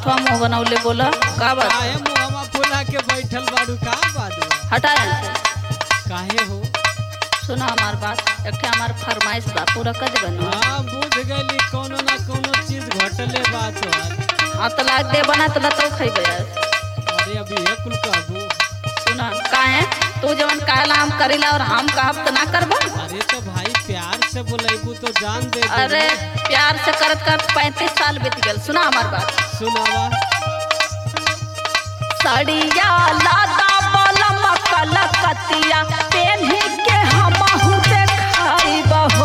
करत हुआ मुंह बनौले बोला का बात काहे मुहवा फुला के बैठल बाड़ू का बात बा? हटा यहाँ से काहे हो सुना हमार बात एक ठे हमार फरमाइश बा पूरा कर दे बनो हाँ बुझ गली कोनो ना कोनो चीज घटले बात है हाँ तो लाग दे बना तो लतो खइबे अरे अभी ये कुल कहबू सुना काहे तू जवन कहला हम करीला और हम कहब तो ना करबो अरे तो भाई प्यार से बोलेबू तो जान दे दे अरे प्यार से करत करत पैंतीस साल बीत गल सुना हमार बात सुनावा सड़िया लादा बलम कलकतिया पेन्ही के हमहु देखाई बहो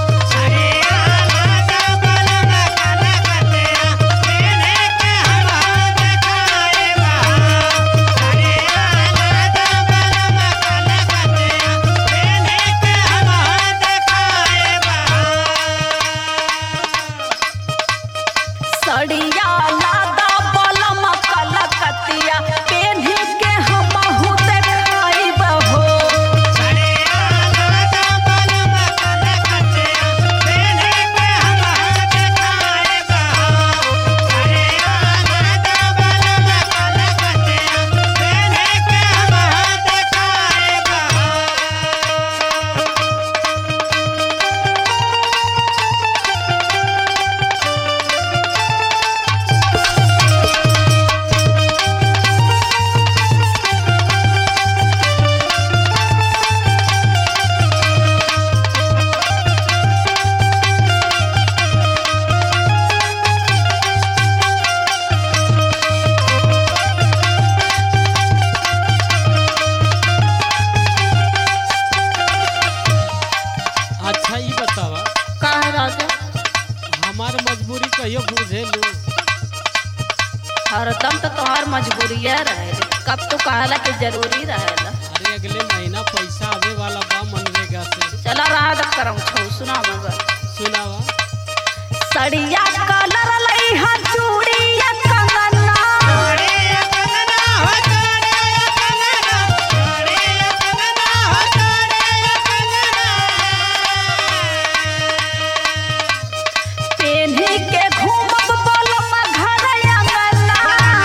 सड़िया लादा बलम कलकतिया पेन्ही के हमहु देखाई बहो अच्छा ये बतावा काहे राजा हमार मजबूरी कहियो बुझे लू हरदम तो तोहार मजबूरिया रहे कब तो कहला कि जरूरी रहेला अरे अगले महीना पैसा आवे वाला बा मनरेगा से चला रहा दब करम छौ सुना मगर सुनावा सड़िया कलर लई हा चूड़िया कंगना पेन्ही के घूमब बलम घर अंगना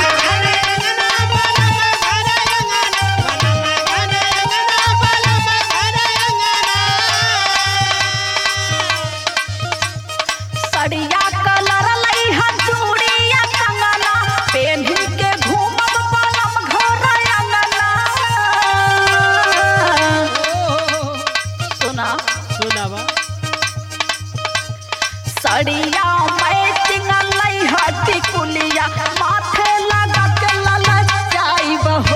सड़िया कलर लई हा चूड़िया कंगना पेन्ही के घूमब बलम घर अंगना ओ, सुना सुनावा सड़िया मैचिंग लई हटी कुलिया माथे लगा के ललचाई बहो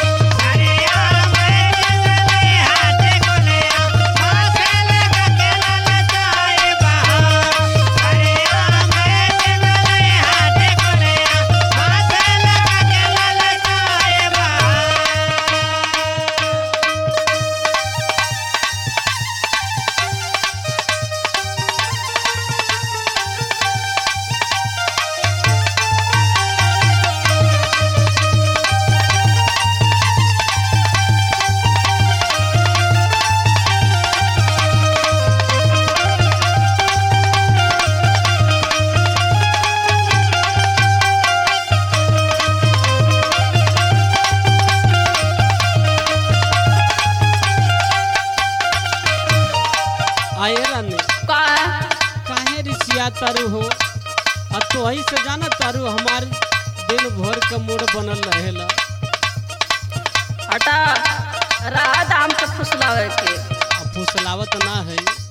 आए रानी का काहे रिसिया तारू हो आ तो ही से जाना तारू हमार दिन भर का मूड बनल रहेला हटा रहा दाम के फुसलावे के आ फुसलावत ना है